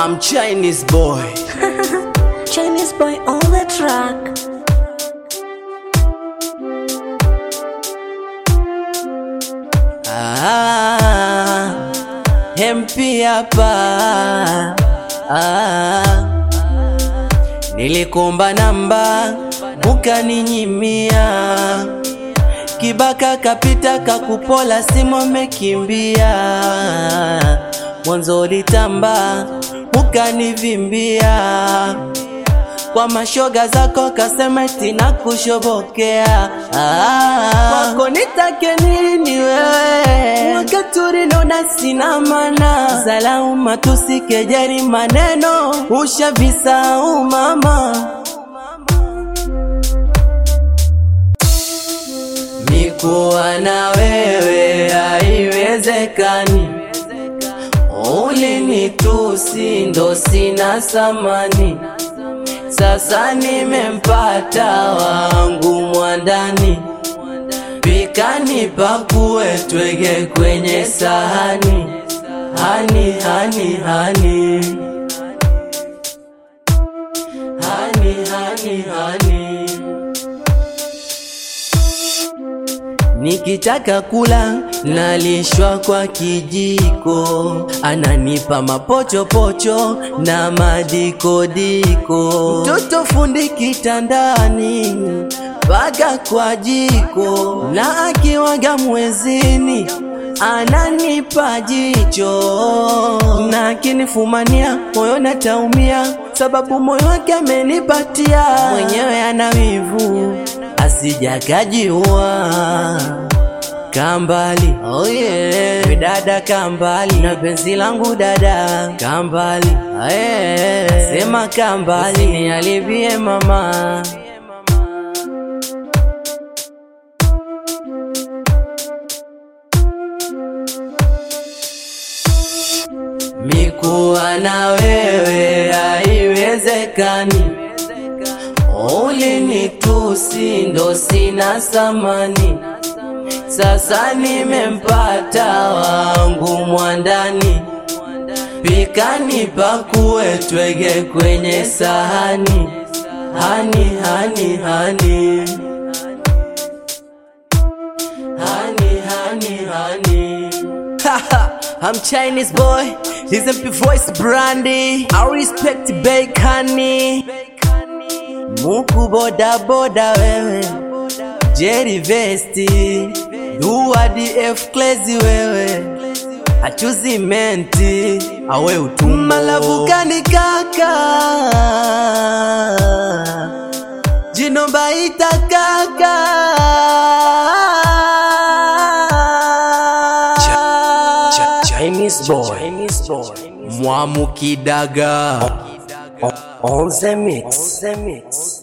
I'm Chinese boy. Chinese boy on the track. Ah, MP hapa. Ah, nilikomba namba ukaninyimia, kibaka kapita kakupola, simu mekimbia, mwanzo litamba ukanivimbia kwa mashoga zako kasema tina kushobokea ah, kwako nitake nini wewe wakati ulinona sina mana salau matusi kejeri maneno ushavisau mama mikuwa na wewe haiwezekani ulinitusi ndo sina samani sasa nimempata wangu mwandani, pikani pakue twege kwenye sahani, hani hani hani hani hani hani Nikitaka kula nalishwa kwa kijiko, ananipa mapochopocho na madikodiko. Mtoto fundi kitandani mpaka kwa jiko, na akiwaga mwezini ananipa jicho, na akinifumania moyo nataumia, sababu moyo wake amenipatia mwenyewe, ana wivu asijakajiua kambali oh yeah. We dada kambali na penzi langu dada kambali hey. Sema kambali nialibie mama mikuwa na wewe haiwezekani ulinitusi ndo sina samani, sasa nimempata wangu mwandani, pikani pakue twege kwenye sahani, hani hani hani hani hani hani I'm Chinese boy, he's MP voice brandy. I respect Bakani. Muku boda boda wewe Jerry Vesti Dua DF Crazy wewe Achuzi menti Awe utumbo Malavukani kaka Jino baita kaka Chinese boy. Chinese boy. Mwamukidaga On the mix. On the mix.